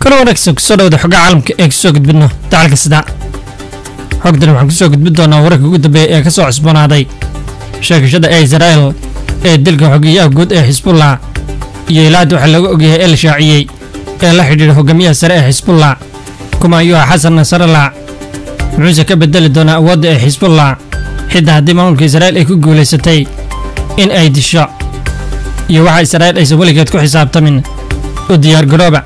kala wanaagsan kusoo dhawada xogaa caalamka ee kusoo gudbidno dacalka sida xogdan waxaan kusoo gudbin doonaa wararka ugu dambeeya ee ka soo cusboonaaday sheegashada ee israa'el ee dilka xogeyaha guud ee xisbullah iyo ilaada waxaa looga ogyahay ee la shaaciyey ee la xidhiidha hogaamiyaha sare ee xisbullah kuma ayuu ah xasan nasrallah muxuuse ka bedeli doonaa awoodda ee xisbullah xitaa haddii maamulka israa'il ay ku guulaysatay in ay disho iyo waxa israa'il aysan weligeed ku xisaabtamin u diyaargarooba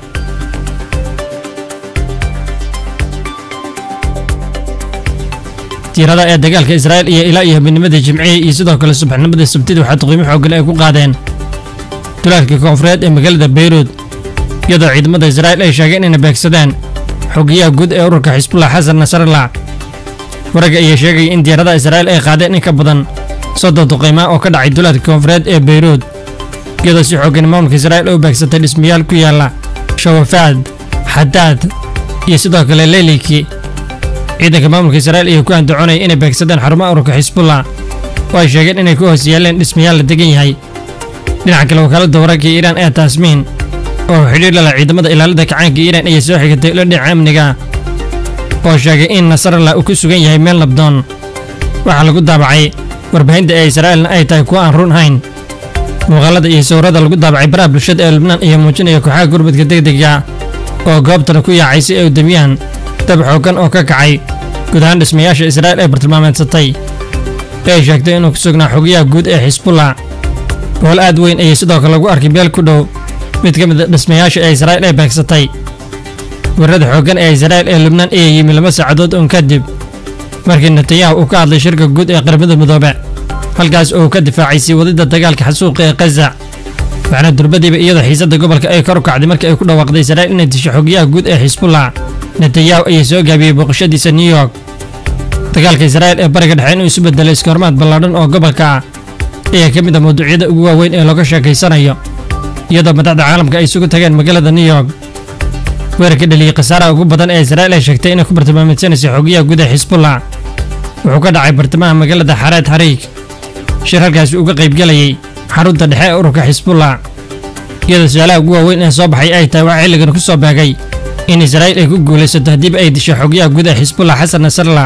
tiirada ee dagaalka israa'il iyo ilaa iyo habeennimadii jimcihii iyo sidoo kale subaxnimadii sabtidii waxaa duqiimo xooggan ay ku qaadeen dulaalka koonfureed ee magaalada beyruud iyadoo ciidamada israa'il ay sheegeen inay beegsadeen xogeyaha guud ee ururka xisbullah xasan nasrallah waragga ayaa sheegaya in diyaaradaha israa'il ay qaadeen in ka badan soddon duqaymaa oo ka dhacay dulaalka koonfureed ee beyruud iyadoo si xooggan maamulka israa'il u beegsatay dhismayaal ku yaalla shawafaad xadaad iyo sidoo kale leyliki ciidanka maamulka israa'il ayaa ku andacoonaya inay beegsadeen xarumaha ururka xisbullah oo ay sheegeen inay ku hoos yaaleen dhismayaal la degan yahay dhinaca kale wakaaladda wararka iiraan ee taasmiin oo xidhiir lala ciidamada ilaalada kacaanka iiraan ayaa soo xigatay ilo dhinaca amniga oo sheegay in nasrallah uu ku sugan yahay meel nabdoon waxaa lagu daabacay warbaahinta ee israa'ilna ay tahay kuwa aan run hayn muuqaalada iyo sawirada lagu daabacay baraha bulshada ee lubnaan ayaa muujinaya kooxaha gurmadka degdega oo goobtana ku yaacay si ay u damiyaan dab xooggan oo ka kacay guud ahaan dhismayaasha israa'il ee bartilmaameedsatay ee ay sheegtay inuu ku sugnaa xogayaha guud ee xisbullah bool aad weyn ayay sidoo kale lagu arkay beel ku dhow mid ka mid a dhismayaasha ee israa'il ay beegsatay weerarada xooggan ee israa'il ee lubnaan ayaa yimi laba saacadood uun kadib markii netanyahu uu ka hadlay shirka guud ee qaramada midoobe halkaas oo uu ka difaacay sii wadidda dagaalka xasuuqa ee khaza waxaana durbadiiba iyadoo xiisadda gobolka ay kor u kacday markii ay ku dhawaaqday israa'il inay disho xogayaha guud ee xisbullah netanyahu ayaa soo gaabiyey booqashadiisa new york dagaalka israa'il ee bariga dhexe inuu isu bedelay iskahormaad ballaadhan oo gobolka ah ayaa ka mid ah mawduucyada ugu waaweyn ee looga sheekaysanayo iyadoo madaxda caalamka ay isugu tageen magaalada new york weerarka dheliyey khasaaraha ugu badan ee israa'il ay sheegtay inay ku bartilmaameedsanaysa xogayaha guud ee xisbullah wuxuu ka dhacay bartamaha magaalada xareed xariig shir halkaasi uga qaybgelayay xarunta dhexe ee ururka xisbullah iyadoo su-aalaha ugu waaweyn ee soo baxay ay tahay waxaa xilligan ku soo beegay in israa'il ay ku guulaysato haddiiba ay disho xogyaha guud ee xisbullah xasan nasrallah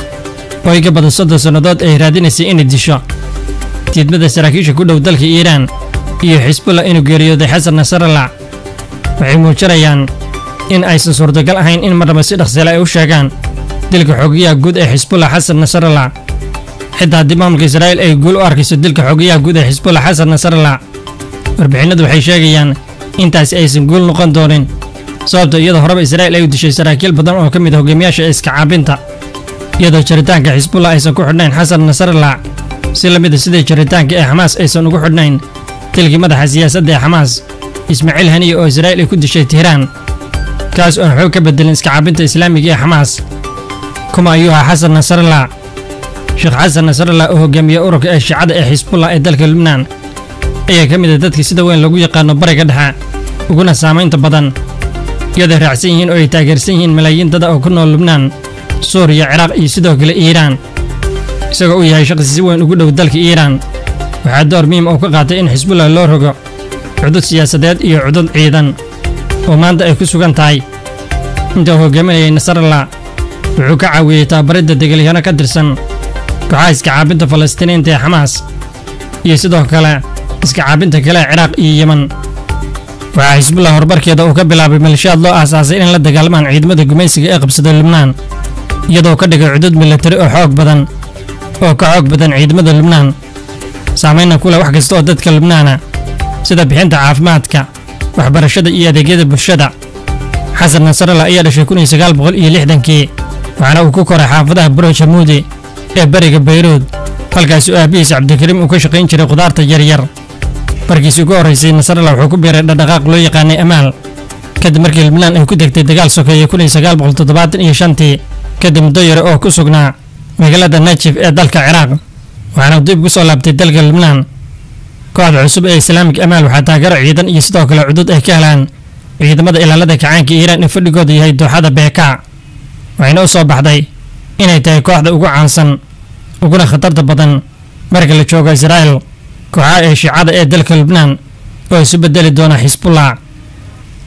oo ay ka badan soddon sannadood ay raadinaysay inay disho diidmada saraakiisha ku dhow dalka iiraan iyo xisbullah inuu geeriyooday xasan nasrallah waxay muujinayaan in aysan suurtagal ahayn in marnaba si dhaqsale ay u sheegaan dilka xogayaha guud ee xisbullah xasan nasrallah xitaa haddii maamulka israa'il ay guul u arkayso dilka xogayaha guud ee xisbullah xasan nasrallah warbixinnadu waxay sheegayaan intaasi aysan guul noqon doonin sababta iyadoo horeba israa'il ay u dishay saraakiil badan oo ka mid a hogaamiyaasha iska caabinta iyadoo jaritaanka xisbullah aysan ku xidhnayn xasan nasrallah si la mid a sidii jaritaanka ee xamaas aysan ugu xidhnayn dilkii madaxa siyaasadda ee xamaas ismaaciil haniye oo israa'il ay ku dishay tihraan kaas oon xoog ka bedelin iska caabinta islaamiga ee xamaas kuma ayuu ahaa xasan nasrallah sheekh xasan nasrallah oo hogaamiye ururka ee shiicada ee xisbullah ee dalka lubnaan ayaa ka mid a dadka sida weyn lagu yaqaano bariga dhexe uguna saamaynta badan iyadoo raacsan yihiin oo ay taageersan yihiin malaayiin dada oo ku nool lubnaan suuriya ciraaq iyo sidoo kale iiraan isagoo uu yahay shaqsi si weyn ugu dhow dalka iiraan waxaa door muhiim oo ka qaatay in xisbullah loo rogo cudud siyaasadeed iyo cudud ciidan oo maanta ay ku sugan tahay inta uu hogaaminayay nasrallah wuxuu ka caawiyey tababaridda degalyahano ka tirsan kooxaha iska caabinta falastiiniinta ee xamaas iyo sidoo kale iska caabinta kale ee ciraaq iyo yeman waxaa xisbullah horubarkeeda uu ka bilaabay malishaad loo aasaasay in la dagaalmaan ciidamada gumaysiga ee qabsada lubnaan iyadoo ka dhigay cudud milatari oo xoog badan oo ka xoog badan ciidamada lubnaan saamaynna ku leh wax kasta oo dadka lubnaana sida bixinta caafimaadka waxbarashada iyo adeegyada bulshada xasan nasrallah ayaa dhashay kun iyo sagaal boqol iyo lixdankii waxaana uu ku koray xaafadaha burosh hamuudi ee beriga bayruud halkaasi oo aabihiis cabdikariim uu ka shaqayn jiray khudaarta yaryar markiisi ugu horraysay nasrallah wuxuu ku biiray dhaqdhaqaaq loo yaqaanay amaal kadib markii lubnaan ay ku degtay dagaal sokeeye kun iyo sagaal boqol toddobaatan iyo shantii kadib muddo yare oo ku sugnaa magaalada najif ee dalka ciraaq waxaana dib ugu soo laabtay dalka lubnaan kooxda cusub ee islaamik amaal waxaa taageero ciidan iyo sidoo kale cudud ay ka helaan ciidamada ilaalada kacaanka iiraan ee fadhigooda yahay dooxada beeka waxayna u soo baxday inay tahay kooxda ugu caansan uguna khatarta badan marka la joogo israa'il kooxaha ee shiicada ee dalka lubnaan oo isu bedeli doona xisbullah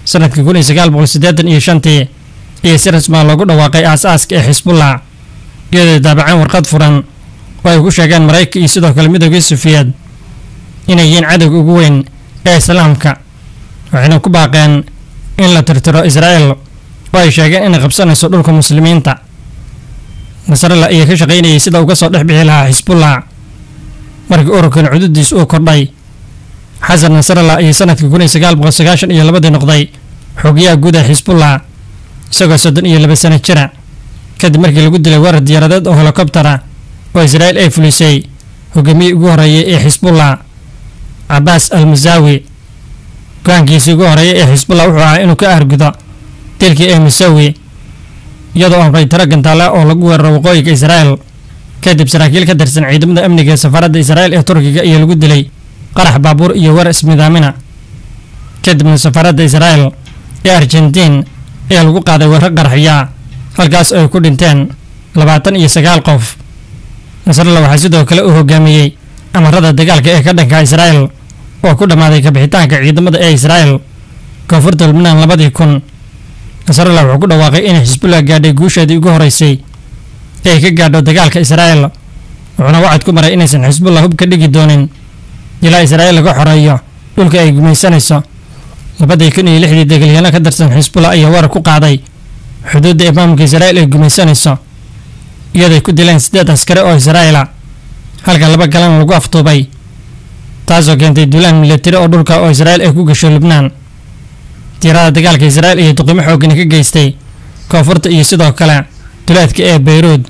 sanadkii kun iyo sagaal boqol siddeetan iyo shantii iyo si rasmaa loogu dhawaaqay aas-aaska ee xisbullah iyadoo daabaceen warqad furan oo ay ku sheegeen maraykanka iyo sidoo kale midoogii sufiyeed inay yihiin cadowga ugu weyn ee islaamka waxayna ku baaqeen in la tirtiro israa'el oo ay sheegeen inay qabsanayso dhulka muslimiinta nasrallah ayaa ka shaqaynayay sida uga soo dhex bixi lahaa xisbullah markii ururkan cududiis uu kordhay xasan nasrallah ayaa sanadkii kun iyo sagaal boqol sagaashan iyo labadii noqday xoogyaha guud ee xisbullah isagoo soddon iyo laba sano jira kadib markii lagu dilay weerar diyaaradeed oo helikobtara oo israa'il ay fulisay hogaamiyii ugu horreeyay ee xisbullah cabaas al musaawi go-aankiisii ugu horreeyay ee xisbullah wuxuu ahaa inuu ka aargudo dilkii ee musawi iyadoo amray tiro gantaala oo lagu weeraro waqooyiga israa'el kadib saraakiil ka tirsan ciidamada amniga ee safaaradda israa'il ee turkiga iyo lagu dilay qarax baabuur iyo weer ismidaamina kadibna safaaradda israa'el ee argentiin ayaa lagu qaaday weerar qaraxyaa halkaas oo ay ku dhinteen labaatan iyo sagaal qof nasrallah waxaa sidoo kale uu hogaamiyey amarada dagaalka ee ka dhanka israa'el oo ku dhammaaday kabixitaanka ciidamada ee israa'el koonfurta lubnaan labadii kun nasrallah wuxuu ku dhawaaqay inay xisbullah gaadhay guusheedii ugu horeysay ee ay ka gaadho dagaalka israa'el wuxuuna wacad ku maray inaysan xisbullah hub ka dhigi doonin ilaa israa'il laga xoreeyo dhulka ay gumaysanayso labadii kun iyo lixdii degalyaano ka tirsan xisbullah ayaa weerar ku qaaday xuduudda imaamka israa'il ay gumaysanayso iyaday ku dileen siddeed askare oo israa'ila halka laba galana lagu aftuubay taasoo keentay duulaan milatari oo dhulka oo israa'il ay ku gasho lubnaan diirada dagaalka israa'il iyo duqimo xoogana ka geystay koonfurta iyo sidoo kale duleedka ee bayruud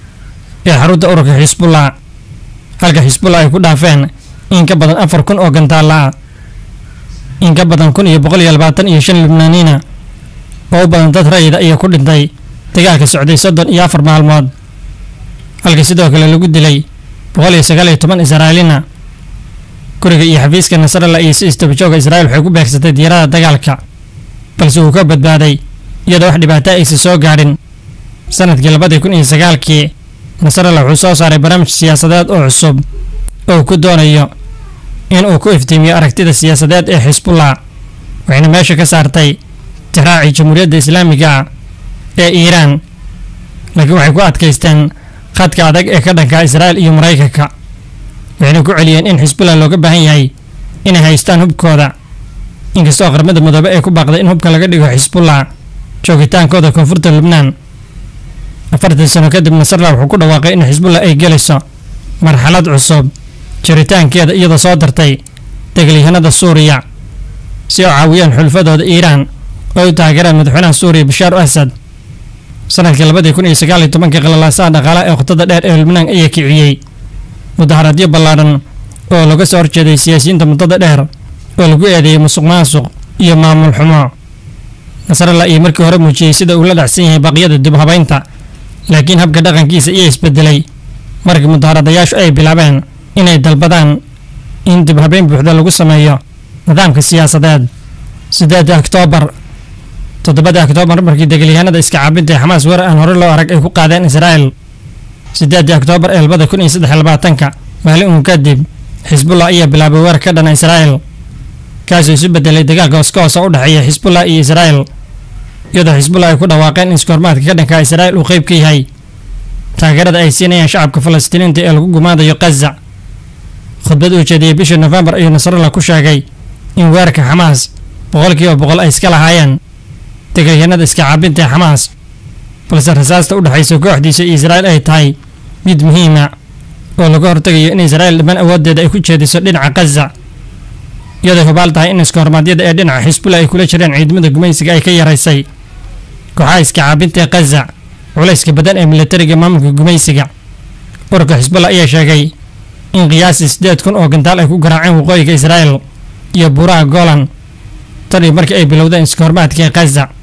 ee xarunta ururka xisbullah halka xisbullah ay ku dhaafeen in ka badan afar kun oo gantaalla ah in ka badan kun iyo boqol iyo labaatan iyo shan lubnaaniina oo u badan dad rayida ayaa ku dhintay dagaalka socday soddon iyo afar maalmood halka sidoo kale lagu dilay boqol iyo sagaal iyo toban israa'iilina guriga iyo xafiiska nasrallah iyo si istabajooga israa'il waxay ku beegsatay diyaarada dagaalka balse uu ka badbaaday iyadoo wax dhibaato aysan soo gaadhin sanadkii labadii kun iyo sagaalkii nasrallah wuxuu soo saaray barnaamij siyaasadeed oo cusub oo uu ku doonayo in uu ku iftiimiyo aragtida siyaasadeed ee xisbullah waxayna meesha ka saartay tixraacii jamhuuriyadda islaamiga ah ee iiraan laakiin waxay ku adkaysteen khadka adag ee ka dhanka israa'il iyo maraykanka waxayna ku celiyeen in xisbullah looga baahan yahay inay haystaan hubkooda inkastoo qaramada midoobe ay ku baaqday in hubka laga dhigo xisbullah joogitaankooda koonfurta lubnaan afartan sano kadib nasrallah wuxuu ku dhawaaqay in xisbullah ay gelayso marxalad cusub jiritaankeeda iyadoo soo dartay degaliyahanada suuriya si oo caawiyaan xulfadooda iiraan oo u taageeraan madaxweynaha suuriya bashaar asad sanadkii labadii kun iyo sagaal iyo tobankii qalalaasaha dhaqaalaha ee qotada dheer ee lubnaan ayaa kiciyey mudaharaadyo ballaadhan oo laga soo horjeeday siyaasiyiinta muddada dheer oo lagu eedeeyey musuq maasuq iyo maamul xumo nasrallah iyo markii hore muujiyey sida uu la dhacsan yahay baqyada dib habaynta laakiin habka dhaqankiisa ayaa isbedelay markii mudaharadayaashu ay bilaabeen inay dalbadaan in dib habeyn buuxda lagu sameeyo nidaamka siyaasadeed sideedii oktoobar toddobadii oktoobar markii degaliyahanada iska caabinta ee xamaas weerar aan hore loo arag ay ku qaadeen israa'il sideedii oktoobar ee labada kun iyo saddex iyo labaatanka maalin uun kadib xisbullah ayaa bilaabay weerar ka dhana israa'il kaasoo isu bedelay dagaalka hoska hoosa u dhexeeya xisbullah iyo israa'il iyadoo xisbullah ay ku dhawaaqeen in iskoormaadka ka dhanka israa'il uu qayb ka yahay taageerada ay siinayaan shacabka falastiiniinta ee lagu gumaadayo kaza khudbad uu jeediyey bishii nofembar ayuu nasrallah ku sheegay in weerarka xamaas boqolkiiba boqol ay iska lahaayeen degaliyanada iska caabinta ee xamaas balse rasaasta u dhexaysa kooxdiisa iyo israa'il ay tahay mid muhiima oo laga hortegayo in israa'il dhammaan awooddeeda ay ku jeediso dhinaca kaza iyadoo hubaal tahay in iskahormaadyada ee dhinaca xisbullah ay kula jireen ciidamada gumaysiga ay ka yaraysay kooxaha iska caabinta ee kaza culayska badan ee militariga maamulka gumaysiga ururka xisbullah ayaa sheegay in qiyaasii siddeed kun oo gantaal ay ku garaaceen waqooyiga israa'il iyo buuraha golan tan iyo markii ay bilowdeen iskahormaadka ee kaza